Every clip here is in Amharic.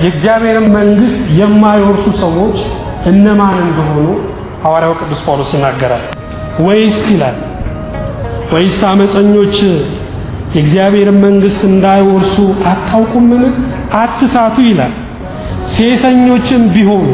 የእግዚአብሔርን መንግሥት የማይወርሱ ሰዎች እነማን እንደሆኑ ሐዋርያው ቅዱስ ጳውሎስ ይናገራል። ወይስ ይላል ወይስ አመፀኞች የእግዚአብሔርን መንግሥት እንዳይወርሱ አታውቁምን? አትሳቱ ይላል። ሴሰኞችም ቢሆኑ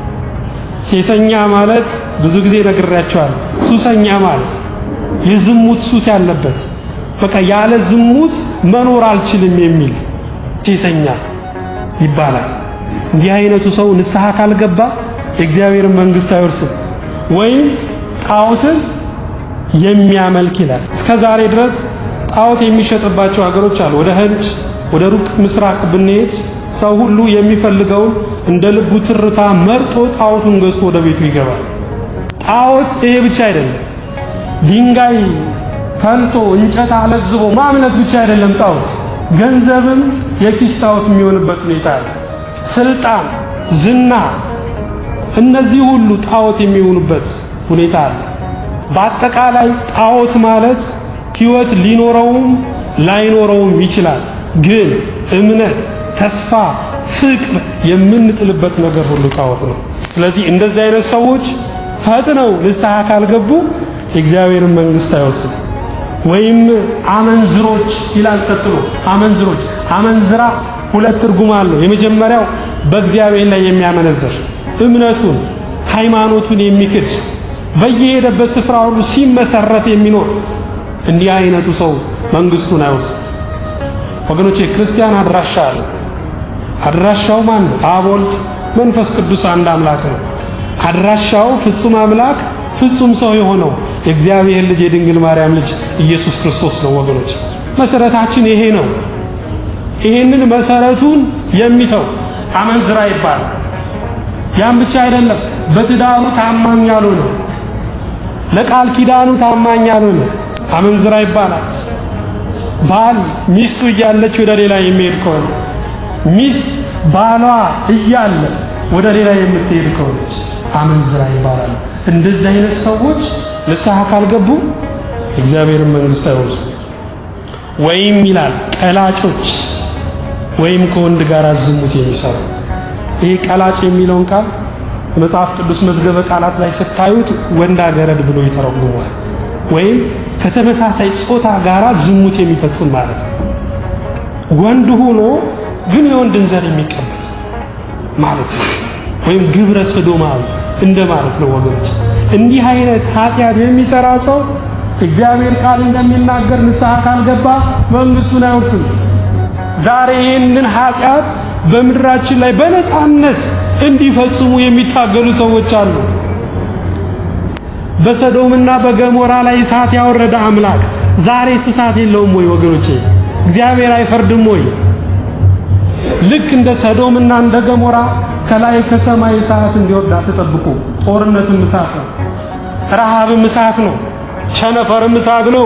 ሴሰኛ ማለት ብዙ ጊዜ ነግሬያቸዋል። ሱሰኛ ማለት የዝሙት ሱስ ያለበት በቃ ያለ ዝሙት መኖር አልችልም የሚል ሴሰኛ ይባላል። እንዲህ አይነቱ ሰው ንስሐ ካልገባ የእግዚአብሔርን መንግሥት አይወርስም። ወይም ጣዖትን የሚያመልክ ይላል። እስከ ዛሬ ድረስ ጣዖት የሚሸጥባቸው ሀገሮች አሉ። ወደ ህንድ፣ ወደ ሩቅ ምስራቅ ብንሄድ ሰው ሁሉ የሚፈልገውን እንደ ልቡ ትርታ መርጦ ጣዖቱን ገዝቶ ወደ ቤቱ ይገባል። ጣዖት ይሄ ብቻ አይደለም። ድንጋይ ፈልጦ እንጨት አለዝቦ ማምለክ ብቻ አይደለም ጣዖት። ገንዘብም የኪስ ጣዖት የሚሆንበት ሁኔታ አለ። ስልጣን፣ ዝና፣ እነዚህ ሁሉ ጣዖት የሚሆኑበት ሁኔታ አለ። በአጠቃላይ ጣዖት ማለት ሕይወት ሊኖረውም ላይኖረውም ይችላል። ግን እምነት፣ ተስፋ፣ ፍቅር የምንጥልበት ነገር ሁሉ ጣዖት ነው። ስለዚህ እንደዚህ አይነት ሰዎች ፈጥነው ንስሐ ካልገቡ የእግዚአብሔርን መንግሥት አይወርስም። ወይም አመንዝሮች ይላል ቀጥሎ። አመንዝሮች አመንዝራ ሁለት ትርጉም አለው። የመጀመሪያው በእግዚአብሔር ላይ የሚያመነዝር እምነቱን ሃይማኖቱን የሚክድ በየሄደበት ስፍራ ሁሉ ሲመሰረት የሚኖር እንዲህ አይነቱ ሰው መንግሥቱን አይወርስም። ወገኖቼ ክርስቲያን አድራሻ አለ። አድራሻው ማን ነው? አብ፣ ወልድ፣ መንፈስ ቅዱስ አንድ አምላክ ነው። አድራሻው ፍጹም አምላክ ፍጹም ሰው የሆነው የእግዚአብሔር ልጅ የድንግል ማርያም ልጅ ኢየሱስ ክርስቶስ ነው። ወገኖች መሰረታችን ይሄ ነው። ይሄንን መሰረቱን የሚተው አመንዝራ ይባላል። ያም ብቻ አይደለም፣ በትዳሩ ታማኝ ያልሆነ ለቃል ኪዳኑ ታማኝ ያልሆነ አመንዝራ ይባላል። ባል ሚስቱ እያለች ወደ ሌላ የሚሄድ ከሆነ ሚስት ባሏ እያለ ወደ ሌላ የምትሄድ ከሆነች አመንዝራ ይባላል። እንደዚህ አይነት ሰዎች ንስሐ ካልገቡ እግዚአብሔርን መንግሥት አይወርሱም። ወይም ይላል ቀላጮች ወይም ከወንድ ጋር ዝሙት የሚሰሩ ይሄ ቀላጭ የሚለውን ቃል መጽሐፍ ቅዱስ መዝገበ ቃላት ላይ ስታዩት ወንድ አገረድ ብሎ ይተረጉመዋል። ወይም ከተመሳሳይ ጾታ ጋር ዝሙት የሚፈጽም ማለት ነው። ወንድ ሆኖ ግን የወንድን ዘር የሚቀበል ማለት ነው። ወይም ግብረ ሰዶማዊ እንደ ማለት ነው ወገኖች። እንዲህ አይነት ኃጢአት የሚሰራ ሰው እግዚአብሔር ቃል እንደሚናገር ንስሐ ካልገባ መንግሥቱን አይወርስም። ዛሬ ይህንን ኃጢአት በምድራችን ላይ በነፃነት እንዲፈጽሙ የሚታገሉ ሰዎች አሉ። በሰዶምና በገሞራ ላይ እሳት ያወረደ አምላክ ዛሬስ እሳት የለውም ወይ ወገኖቼ? እግዚአብሔር አይፈርድም ወይ? ልክ እንደ ሰዶምና እንደ ገሞራ ከላይ ከሰማይ እሳት እንዲወርድ አትጠብቁ። ጦርነትም እሳት ነው፣ ረሃብም እሳት ነው፣ ቸነፈርም እሳት ነው።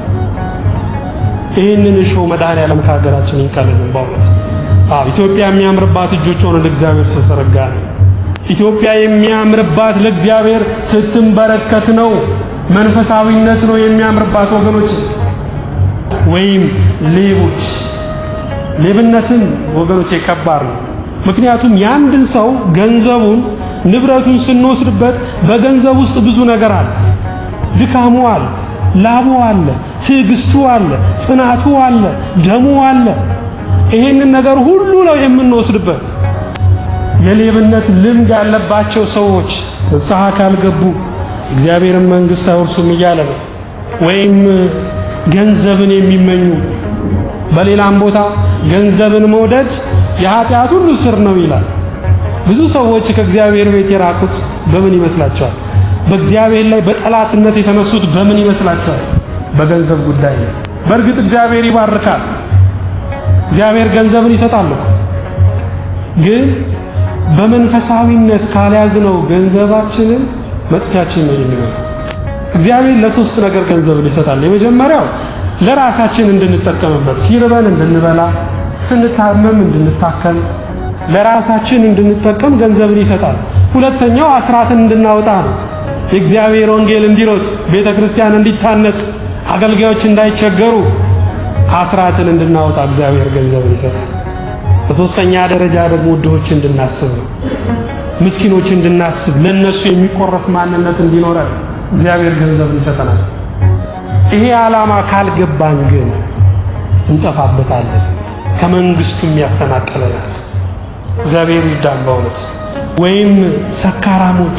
ይህንን እሾህ መድኃኔዓለም ከሀገራችን ይንቀልልን። በእውነት አዎ፣ ኢትዮጵያ የሚያምርባት እጆቿን ወደ እግዚአብሔር ስትዘረጋ ነው። ኢትዮጵያ የሚያምርባት ለእግዚአብሔር ስትንበረከት ነው። መንፈሳዊነት ነው የሚያምርባት ወገኖች። ወይም ሌቦች ሌብነትን ወገኖች ከባድ ነው። ምክንያቱም የአንድን ሰው ገንዘቡን ንብረቱን ስንወስድበት በገንዘብ ውስጥ ብዙ ነገር አለ። ድካሙ አለ፣ ላቡ አለ፣ ትዕግስቱ አለ፣ ጽናቱ አለ፣ ደሙ አለ። ይሄንን ነገር ሁሉ ነው የምንወስድበት። የሌብነት ልምድ ያለባቸው ሰዎች ንስሐ ካልገቡ እግዚአብሔርን መንግሥት አይወርሱም እያለ ነው። ወይም ገንዘብን የሚመኙ በሌላም ቦታ ገንዘብን መውደድ የኃጢአት ሁሉ ስር ነው ይላል። ብዙ ሰዎች ከእግዚአብሔር ቤት የራቁት በምን ይመስላቸዋል? በእግዚአብሔር ላይ በጠላትነት የተነሱት በምን ይመስላቸዋል? በገንዘብ ጉዳይ ነው። በእርግጥ እግዚአብሔር ይባርካል። እግዚአብሔር ገንዘብን ይሰጣል። ግን በመንፈሳዊነት ካልያዝነው ገንዘባችንን መጥፊያችን ነው የሚሆነው። እግዚአብሔር ለሶስት ነገር ገንዘብን ይሰጣል። የመጀመሪያው ለራሳችን እንድንጠቀምበት፣ ሲርበን እንድንበላ፣ ስንታመም እንድንታከም፣ ለራሳችን እንድንጠቀም ገንዘብን ይሰጣል። ሁለተኛው አስራትን እንድናወጣ ነው። የእግዚአብሔር ወንጌል እንዲሮጥ፣ ቤተ ክርስቲያን እንዲታነጽ፣ አገልጋዮች እንዳይቸገሩ አስራትን እንድናወጣ እግዚአብሔር ገንዘብን ይሰጣል። በሶስተኛ ደረጃ ደግሞ ድሆች እንድናስብ ነው። ምስኪኖች እንድናስብ ለነሱ የሚቆረስ ማንነት እንዲኖረን እግዚአብሔር ገንዘብ ይሰጠናል። ይሄ ዓላማ ካልገባን ግን እንጠፋበታለን፣ ከመንግስቱም ያፈናቅለናል። እግዚአብሔር ይርዳን በእውነት ወይም ሰካራሞች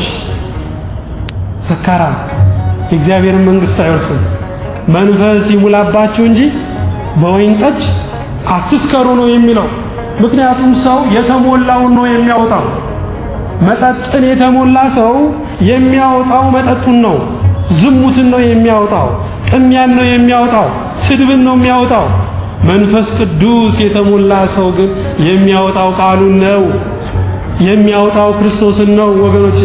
ሰካራም የእግዚአብሔርን መንግስት አይወርስም። መንፈስ ይሙላባችሁ እንጂ በወይን ጠጅ አትስከሩ ነው የሚለው። ምክንያቱም ሰው የተሞላውን ነው የሚያወጣው። መጠጥን የተሞላ ሰው የሚያወጣው መጠጡን ነው። ዝሙትን ነው የሚያወጣው። ቅሚያን ነው የሚያወጣው። ስድብን ነው የሚያወጣው። መንፈስ ቅዱስ የተሞላ ሰው ግን የሚያወጣው ቃሉን ነው የሚያወጣው ክርስቶስን ነው ወገኖች።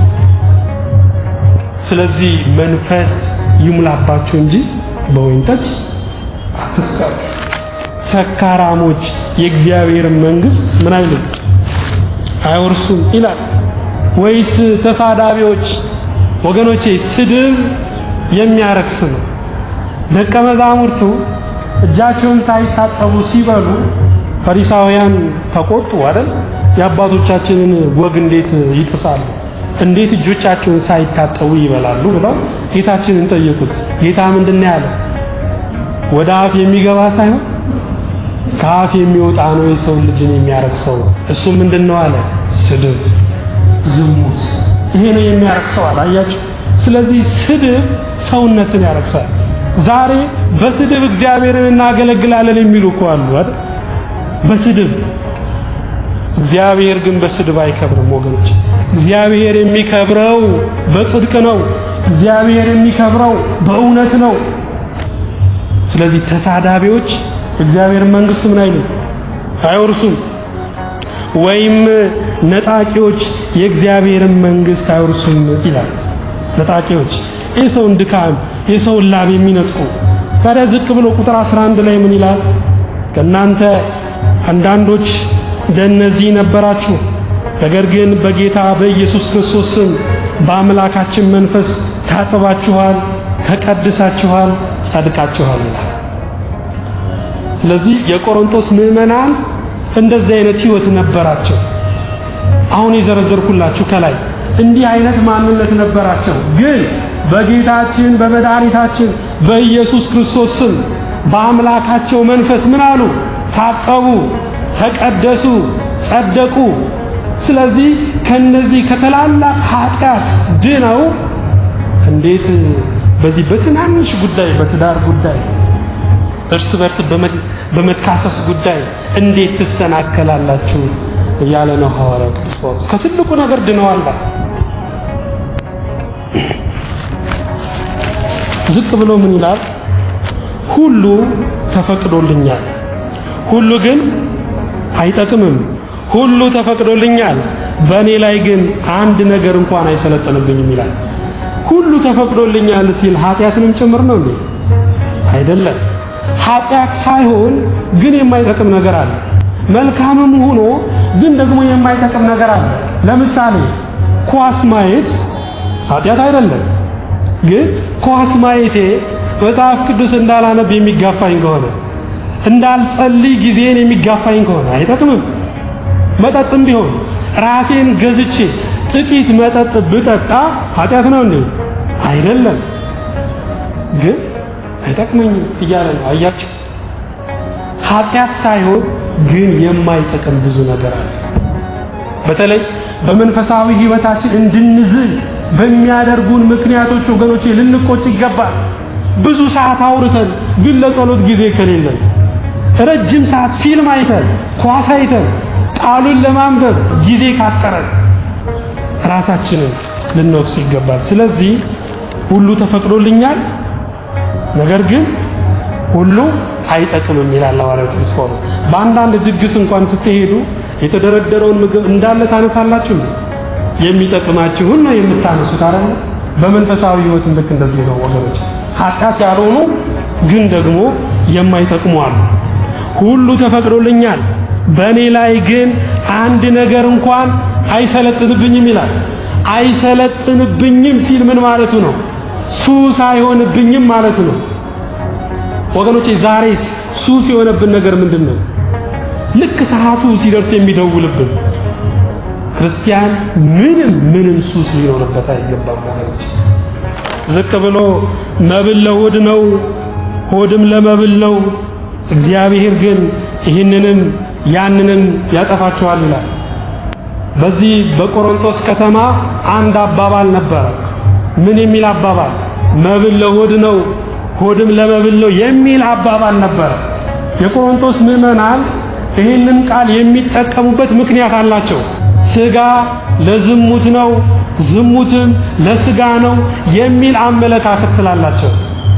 ስለዚህ መንፈስ ይሙላባችሁ እንጂ በወይን ጠጅ አትስከሩ። ሰካራሞች የእግዚአብሔር መንግስት ምን አይሉም አይወርሱም ይላል። ወይስ ተሳዳቢዎች ወገኖቼ፣ ስድብ የሚያረክስ ነው። ደቀ መዛሙርቱ እጃቸውን ሳይታጠቡ ሲበሉ ፈሪሳውያን ተቆጡ አይደል? የአባቶቻችንን ወግ እንዴት ይጥሳሉ? እንዴት እጆቻቸውን ሳይታጠቡ ይበላሉ? ብለው ጌታችንን ጠየቁት። ጌታ ምንድን ያለ? ወደ አፍ የሚገባ ሳይሆን ከአፍ የሚወጣ ነው የሰው ልጅን የሚያረክሰው። እሱ ምንድን ነው አለ? ስድብ፣ ዝሙት። ይሄ ነው የሚያረክሰው አለ። አያችሁ? ስለዚህ ስድብ ሰውነትን ያረክሳል። ዛሬ በስድብ እግዚአብሔርን እናገለግላለን የሚሉ እኮ አሉ አይደል? በስድብ እግዚአብሔር ግን በስድብ አይከብርም ወገኖች። እግዚአብሔር የሚከብረው በጽድቅ ነው። እግዚአብሔር የሚከብረው በእውነት ነው። ስለዚህ ተሳዳቢዎች እግዚአብሔር መንግስት ምን አይሉ አይወርሱም። ወይም ነጣቂዎች የእግዚአብሔርን መንግስት አይወርሱም ይላል። ነጣቂዎች የሰውን ድካም የሰውን ላብ የሚነጥቁ ታዲያ ዝቅ ብሎ ቁጥር 11 ላይ ምን ይላል? ከእናንተ አንዳንዶች እንደነዚህ ነበራችሁ፣ ነገር ግን በጌታ በኢየሱስ ክርስቶስ ስም በአምላካችን መንፈስ ታጥባችኋል፣ ተቀድሳችኋል፣ ጸድቃችኋል ይላል። ስለዚህ የቆሮንቶስ ምዕመናን እንደዚህ አይነት ህይወት ነበራቸው። አሁን የዘረዘርኩላችሁ ከላይ እንዲህ አይነት ማንነት ነበራቸው። ግን በጌታችን በመድኃኒታችን በኢየሱስ ክርስቶስ ስም በአምላካቸው መንፈስ ምን አሉ? ታጠቡ፣ ተቀደሱ፣ ጸደቁ። ስለዚህ ከነዚህ ከትላላቅ ኃጢአት ድነው እንዴት በዚህ በትናንሽ ጉዳይ በትዳር ጉዳይ እርስ በርስ በመካሰስ ጉዳይ እንዴት ትሰናከላላችሁ እያለ ነው ሐዋርያው ቅዱስ ጳውሎስ። ከትልቁ ነገር ድነዋል። ዝቅ ብሎ ምን ይላል? ሁሉ ተፈቅዶልኛል፣ ሁሉ ግን አይጠቅምም። ሁሉ ተፈቅዶልኛል፣ በእኔ ላይ ግን አንድ ነገር እንኳን አይሰለጥንብኝም ይላል። ሁሉ ተፈቅዶልኛል ሲል ኃጢአትንም ጭምር ነው እንዴ? አይደለም። ኃጢአት ሳይሆን ግን የማይጠቅም ነገር አለ። መልካምም ሆኖ ግን ደግሞ የማይጠቅም ነገር አለ። ለምሳሌ ኳስ ማየት ኃጢአት አይደለም። ግን ኳስ ማየቴ መጽሐፍ ቅዱስ እንዳላነብ የሚጋፋኝ ከሆነ እንዳልጸልይ ጊዜን የሚጋፋኝ ከሆነ አይጠቅምም። መጠጥም ቢሆን ራሴን ገዝቼ ጥቂት መጠጥ ብጠጣ ኃጢአት ነው እንዴ? አይደለም። ግን አይጠቅመኝም እያለ ነው። አያችሁ፣ ኃጢአት ሳይሆን ግን የማይጠቅም ብዙ ነገር አለ። በተለይ በመንፈሳዊ ሕይወታችን እንድንዝል በሚያደርጉን ምክንያቶች ወገኖቼ ልንቆጭ ይገባል። ብዙ ሰዓት አውርተን ግን ለጸሎት ጊዜ ከሌለን፣ ረጅም ሰዓት ፊልም አይተን ኳስ አይተን ቃሉን ለማንበብ ጊዜ ካጠረን ራሳችንን ልንወቅስ ይገባል። ስለዚህ ሁሉ ተፈቅዶልኛል፣ ነገር ግን ሁሉ አይጠቅምም ይላል ሐዋርያው ቅዱስ ጳውሎስ። በአንዳንድ ድግስ እንኳን ስትሄዱ የተደረደረውን ምግብ እንዳለ ታነሳላችሁ እንዴ? የሚጠቅማችሁን ነው የምታነሱት አይደል? በመንፈሳዊ ሕይወት ልክ እንደዚህ ነው ወገኖች። ኃጢአት ያልሆኑ ግን ደግሞ የማይጠቅሙ አሉ። ሁሉ ተፈቅዶልኛል፣ በእኔ ላይ ግን አንድ ነገር እንኳን አይሰለጥንብኝም ይላል። አይሰለጥንብኝም ሲል ምን ማለቱ ነው? ሱስ አይሆንብኝም ማለቱ ነው። ወገኖቼ ዛሬስ ሱስ የሆነብን ነገር ምንድን ነው? ልክ ሰዓቱ ሲደርስ የሚደውልብን ክርስቲያን ምንም ምንም ሱስ ሊኖርበት አይገባም ወገኖች። ዝቅ ብሎ መብል ለሆድ ነው፣ ሆድም ለመብል ነው። እግዚአብሔር ግን ይህንንም ያንንም ያጠፋቸዋል ይላል። በዚህ በቆሮንቶስ ከተማ አንድ አባባል ነበረ። ምን የሚል አባባል? መብል ለሆድ ነው፣ ሆድም ለመብል ነው የሚል አባባል ነበረ። የቆሮንቶስ ምዕመናን ይህንን ቃል የሚጠቀሙበት ምክንያት አላቸው። ስጋ ለዝሙት ነው፣ ዝሙትም ለስጋ ነው የሚል አመለካከት ስላላቸው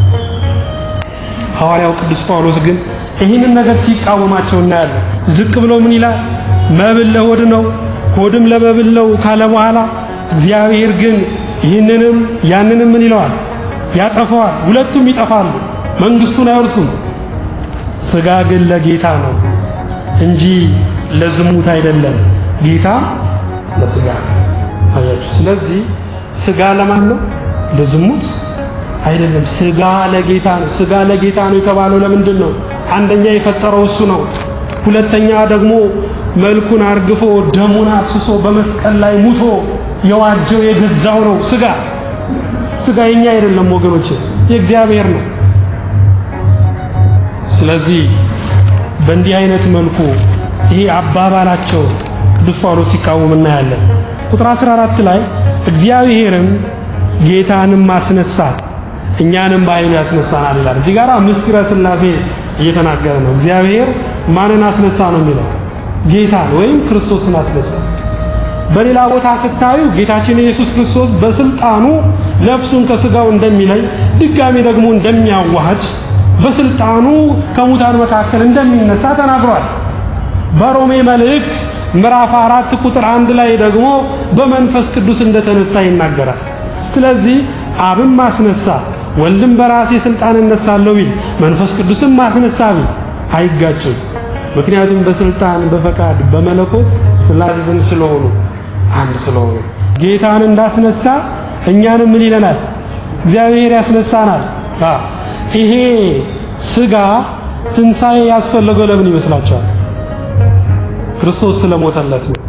ሐዋርያው ቅዱስ ጳውሎስ ግን ይህንን ነገር ሲቃወማቸው እናያለን። ዝቅ ብሎ ምን ይላል? መብል ለሆድ ነው፣ ሆድም ለመብል ነው ካለ በኋላ እግዚአብሔር ግን ይህንንም ያንንም ምን ይለዋል? ያጠፋዋል። ሁለቱም ይጠፋሉ፣ መንግስቱን አይወርሱም። ስጋ ግን ለጌታ ነው እንጂ ለዝሙት አይደለም፣ ጌታ ለስጋ አያችሁ። ስለዚህ ስጋ ለማን ነው? ለዝሙት አይደለም። ስጋ ለጌታ ነው። ስጋ ለጌታ ነው የተባለው ለምንድን ነው? አንደኛ የፈጠረው እሱ ነው። ሁለተኛ ደግሞ መልኩን አርግፎ ደሙን አፍስሶ በመስቀል ላይ ሙቶ የዋጀው የገዛው ነው። ስጋ ስጋ የኛ አይደለም ወገኖች፣ የእግዚአብሔር ነው። ስለዚህ በእንዲህ አይነት መልኩ ይሄ አባባላቸው ቅዱስ ጳውሎስ ሲቃወም እናያለን። ቁጥር 14 ላይ እግዚአብሔርም ጌታንም አስነሳ እኛንም በኃይሉ ያስነሳናል ይላል። እዚህ ጋር ምስጢረ ሥላሴ እየተናገረ ነው። እግዚአብሔር ማንን አስነሳ ነው የሚለው? ጌታን ወይም ክርስቶስን አስነሳ። በሌላ ቦታ ስታዩ ጌታችን ኢየሱስ ክርስቶስ በስልጣኑ ነፍሱን ከስጋው እንደሚለይ ድጋሚ ደግሞ እንደሚያዋህድ በስልጣኑ ከሙታን መካከል እንደሚነሳ ተናግሯል። በሮሜ መልእክት ምዕራፍ አራት ቁጥር አንድ ላይ ደግሞ በመንፈስ ቅዱስ እንደተነሳ ይናገራል። ስለዚህ አብም ማስነሳ ወልድም በራሴ ስልጣን እነሳለሁ ቢል መንፈስ ቅዱስም ማስነሳ ቢል አይጋጭም። ምክንያቱም በስልጣን በፈቃድ በመለኮት ስላሴን ስለሆኑ አንድ ስለሆኑ ጌታን እንዳስነሳ እኛንም ምን ይለናል? እግዚአብሔር ያስነሳናል። ይሄ ስጋ ትንሣኤ ያስፈለገው ለምን ይመስላችኋል? ክርስቶስ ስለሞተለት ነው።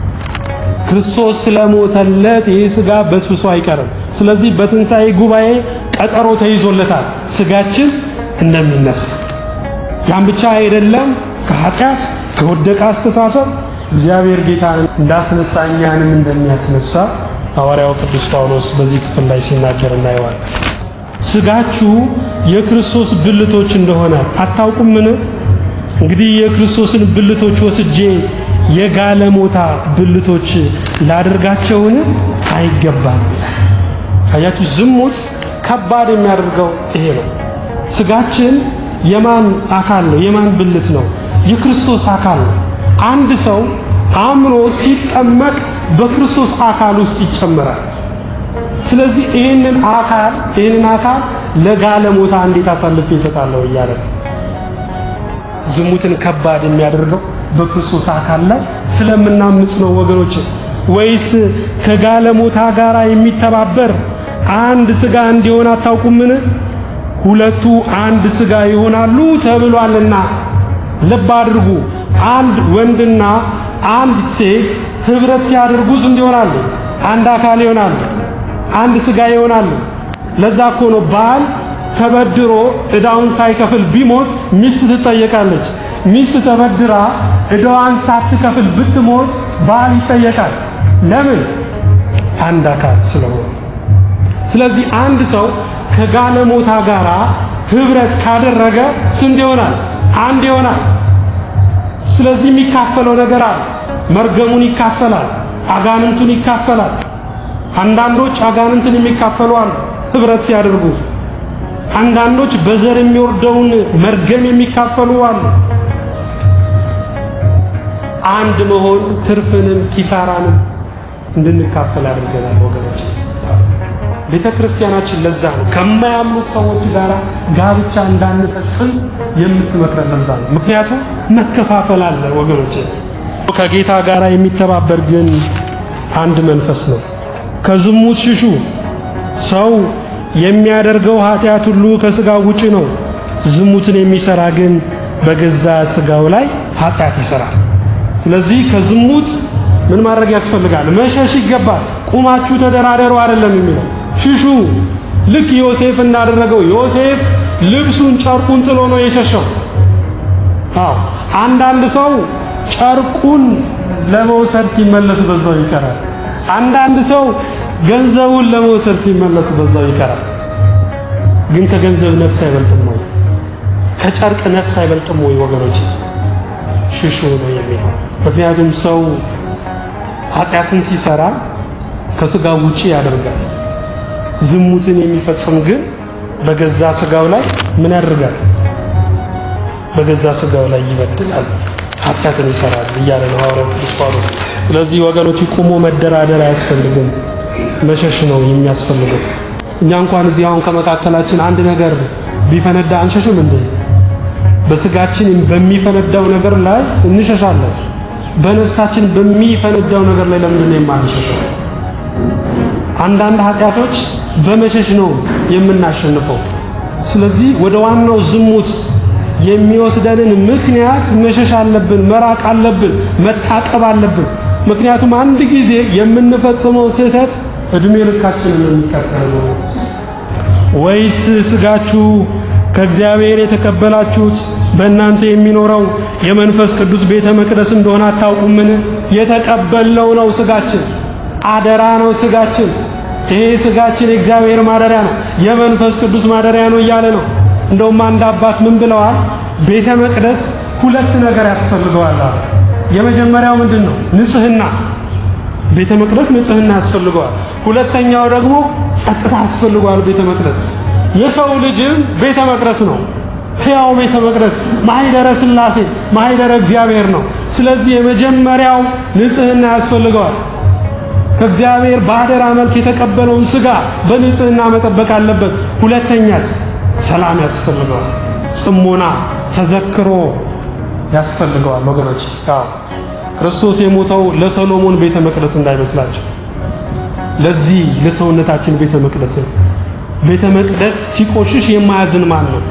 ክርስቶስ ስለሞተለት ይህ ስጋ በስብሶ አይቀርም። ስለዚህ በትንሣኤ ጉባኤ ቀጠሮ ተይዞለታል ስጋችን እንደሚነሳ። ያን ብቻ አይደለም፣ ከኃጢአት ከወደቀ አስተሳሰብ እግዚአብሔር ጌታን እንዳስነሳ እኛንም እንደሚያስነሳ ሐዋርያው ቅዱስ ጳውሎስ በዚህ ክፍል ላይ ሲናገር እናየዋለን። ስጋችሁ የክርስቶስ ብልቶች እንደሆነ አታውቁምን? እንግዲህ የክርስቶስን ብልቶች ወስጄ የጋለሞታ ብልቶች ላደርጋቸውን አይገባም። አያችሁ፣ ዝሙት ከባድ የሚያደርገው ይሄ ነው። ስጋችን የማን አካል ነው? የማን ብልት ነው? የክርስቶስ አካል ነው። አንድ ሰው አምኖ ሲጠመቅ በክርስቶስ አካል ውስጥ ይጨመራል። ስለዚህ ይህንን አካል ይህንን አካል ለጋለሞታ እንዴት አሳልፌ እሰጣለሁ እያለ ዝሙትን ከባድ የሚያደርገው በክርስቶስ አካል ላይ ስለምናምጽ ነው ወገኖች። ወይስ ከጋለሞታ ጋር የሚተባበር አንድ ስጋ እንዲሆን አታውቁምን? ሁለቱ አንድ ስጋ ይሆናሉ ተብሏልና። ልብ አድርጉ። አንድ ወንድና አንድ ሴት ህብረት ሲያደርጉ ስንት ይሆናሉ? አንድ አካል ይሆናሉ። አንድ ስጋ ይሆናሉ። ለዛ እኮ ነው ባል ተበድሮ ዕዳውን ሳይከፍል ቢሞት ሚስት ትጠየቃለች። ሚስት ተበድራ ዕዳዋን ሳትከፍል ብትሞት ባል ይጠየቃል። ለምን? አንድ አካል ስለሆነ። ስለዚህ አንድ ሰው ከጋለሞታ ጋር ህብረት ካደረገ ስንት ይሆናል? አንድ ይሆናል። ስለዚህ የሚካፈለው ነገር አለ። መርገሙን ይካፈላል፣ አጋንንቱን ይካፈላል። አንዳንዶች አጋንንትን የሚካፈሉ አሉ ህብረት ሲያደርጉ። አንዳንዶች በዘር የሚወርደውን መርገም የሚካፈሉ አሉ። አንድ መሆን ትርፍንም ኪሳራንም እንድንካፈል አድርገናል ወገኖች። ቤተ ክርስቲያናችን ለዛ ነው ከማያምኑት ሰዎች ጋር ጋብቻ እንዳንፈጽም የምትመክረን ለዛ ነው። ምክንያቱም መከፋፈል አለ ወገኖች። ከጌታ ጋር የሚተባበር ግን አንድ መንፈስ ነው። ከዝሙት ሽሹ። ሰው የሚያደርገው ኃጢአት ሁሉ ከስጋው ውጪ ነው። ዝሙትን የሚሰራ ግን በገዛ ስጋው ላይ ኃጢአት ይሰራል። ስለዚህ ከዝሙት ምን ማድረግ ያስፈልጋል? መሸሽ ይገባል። ቁማችሁ ተደራደሩ አይደለም የሚለው ሽሹ። ልክ ዮሴፍ እንዳደረገው ዮሴፍ ልብሱን ጨርቁን ጥሎ ነው የሸሸው። አዎ አንዳንድ ሰው ጨርቁን ለመውሰድ ሲመለስ በዛው ይቀራል። አንዳንድ ሰው ገንዘቡን ለመውሰድ ሲመለስ በዛው ይቀራል። ግን ከገንዘብ ነፍስ አይበልጥም ወይ? ከጨርቅ ነፍስ አይበልጥም ወይ? ወገኖች ሽሹ ነው የሚለው። ምክንያቱም ሰው ኃጢአትን ሲሰራ ከስጋው ውጪ ያደርጋል። ዝሙትን የሚፈጽም ግን በገዛ ስጋው ላይ ምን ያደርጋል? በገዛ ስጋው ላይ ይበድላል፣ ኃጢአትን ይሰራል እያለ ነው ሐዋርያው ቅዱስ ጳውሎስ። ስለዚህ ወገኖች ቁሞ መደራደር አያስፈልግም፣ መሸሽ ነው የሚያስፈልገው። እኛ እንኳን እዚህ አሁን ከመካከላችን አንድ ነገር ቢፈነዳ አንሸሽም እንዴ? በስጋችን በሚፈነዳው ነገር ላይ እንሸሻለን። በነፍሳችን በሚፈነዳው ነገር ላይ ለምንድን ነው የማንሸሸው? አንዳንድ ኃጢአቶች በመሸሽ ነው የምናሸንፈው። ስለዚህ ወደ ዋናው ዝሙት የሚወስደንን ምክንያት መሸሽ አለብን፣ መራቅ አለብን፣ መታቀብ አለብን። ምክንያቱም አንድ ጊዜ የምንፈጽመው ስህተት እድሜ ልካችንን የሚከተል ነው። ወይስ ስጋችሁ ከእግዚአብሔር የተቀበላችሁት በእናንተ የሚኖረው የመንፈስ ቅዱስ ቤተ መቅደስ እንደሆነ አታውቁምን? የተቀበልነው ነው ስጋችን፣ አደራ ነው ስጋችን። ይሄ ስጋችን የእግዚአብሔር ማደሪያ ነው፣ የመንፈስ ቅዱስ ማደሪያ ነው እያለ ነው። እንደውም አንድ አባት ምን ብለዋል? ቤተ መቅደስ ሁለት ነገር ያስፈልገዋል አለ። የመጀመሪያው ምንድን ነው? ንጽህና። ቤተ መቅደስ ንጽህና ያስፈልገዋል። ሁለተኛው ደግሞ ጸጥታ ያስፈልገዋል። ቤተ መቅደስ የሰው ልጅም ቤተ መቅደስ ነው። ሕያው ቤተ መቅደስ ማህደረ ሥላሴ ማህደረ እግዚአብሔር ነው። ስለዚህ የመጀመሪያው ንጽህና ያስፈልገዋል። ከእግዚአብሔር በአደራ መልክ የተቀበለውን ሥጋ በንጽህና መጠበቅ አለበት። ሁለተኛስ ሰላም ያስፈልገዋል። ጽሞና ተዘክሮ ያስፈልገዋል። ወገኖች አዎ ክርስቶስ የሞተው ለሰሎሞን ቤተ መቅደስ እንዳይመስላችሁ፣ ለዚህ ለሰውነታችን ቤተ መቅደስ ነው። ቤተ መቅደስ ሲቆሽሽ የማያዝን ማን ነው?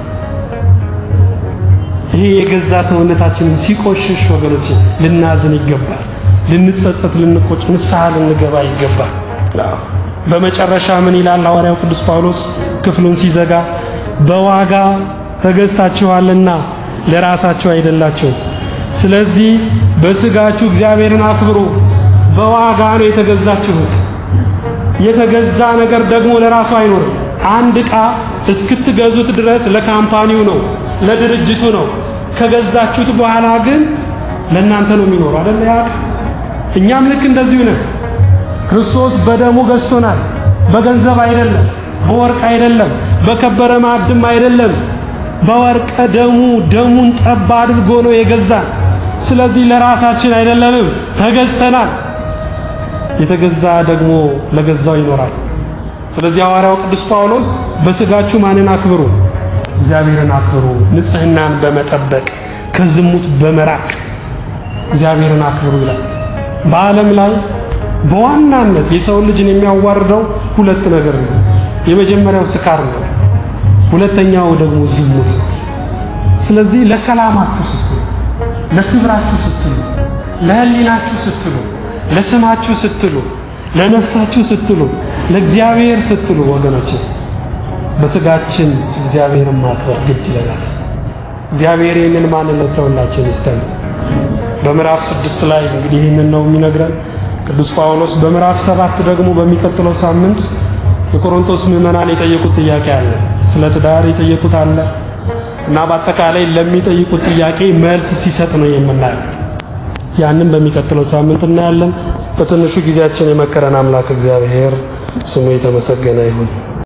ይሄ የገዛ ሰውነታችንን ሲቆሽሽ ወገኖች ልናዝን ይገባል። ልንጸጸት፣ ልንቆጭ፣ ንስሐ ልንገባ ይገባል። በመጨረሻ ምን ይላል ሐዋርያው ቅዱስ ጳውሎስ ክፍሉን ሲዘጋ በዋጋ ተገዝታችኋልና ለራሳችሁ አይደላችሁ። ስለዚህ በስጋችሁ እግዚአብሔርን አክብሩ። በዋጋ ነው የተገዛችሁት። የተገዛ ነገር ደግሞ ለራሱ አይኖርም። አንድ ዕቃ እስክትገዙት ድረስ ለካምፓኒው ነው፣ ለድርጅቱ ነው። ከገዛችሁት በኋላ ግን ለእናንተ ነው የሚኖረው አይደል? ያ እኛም ልክ እንደዚሁ ነን። ክርስቶስ በደሙ ገዝቶናል። በገንዘብ አይደለም፣ በወርቅ አይደለም፣ በከበረ ማዕድም አይደለም። በወርቀ ደሙ ደሙን ጠብ አድርጎ ነው የገዛን። ስለዚህ ለራሳችን አይደለንም፣ ተገዝተናል። የተገዛ ደግሞ ለገዛው ይኖራል። ስለዚህ ሐዋርያው ቅዱስ ጳውሎስ በስጋችሁ ማንን አክብሩ? እግዚአብሔርን አክብሩ። ንጽህናን በመጠበቅ ከዝሙት በመራቅ እግዚአብሔርን አክብሩ ይላል። በዓለም ላይ በዋናነት የሰው ልጅን የሚያዋርደው ሁለት ነገር ነው። የመጀመሪያው ስካር ነው። ሁለተኛው ደግሞ ዝሙት። ስለዚህ ለሰላማችሁ ስትሉ፣ ለክብራችሁ ስትሉ፣ ለሕሊናችሁ ስትሉ፣ ለስማችሁ ስትሉ፣ ለነፍሳችሁ ስትሉ፣ ለእግዚአብሔር ስትሉ ወገኖች በስጋችን እግዚአብሔርን ማክበር ግድ ይለናል። እግዚአብሔር ይህንን ማንነት ለሁላችን ይስጠን። በምዕራፍ ስድስት ላይ እንግዲህ ይህንን ነው የሚነግረን ቅዱስ ጳውሎስ። በምዕራፍ ሰባት ደግሞ በሚቀጥለው ሳምንት የቆሮንቶስ ምዕመናን የጠየቁት ጥያቄ አለ። ስለ ትዳር የጠየቁት አለ እና በአጠቃላይ ለሚጠይቁት ጥያቄ መልስ ሲሰጥ ነው የምናየው። ያንን በሚቀጥለው ሳምንት እናያለን። በትንሹ ጊዜያችን የመከረን አምላክ እግዚአብሔር ስሙ የተመሰገነ ይሁን።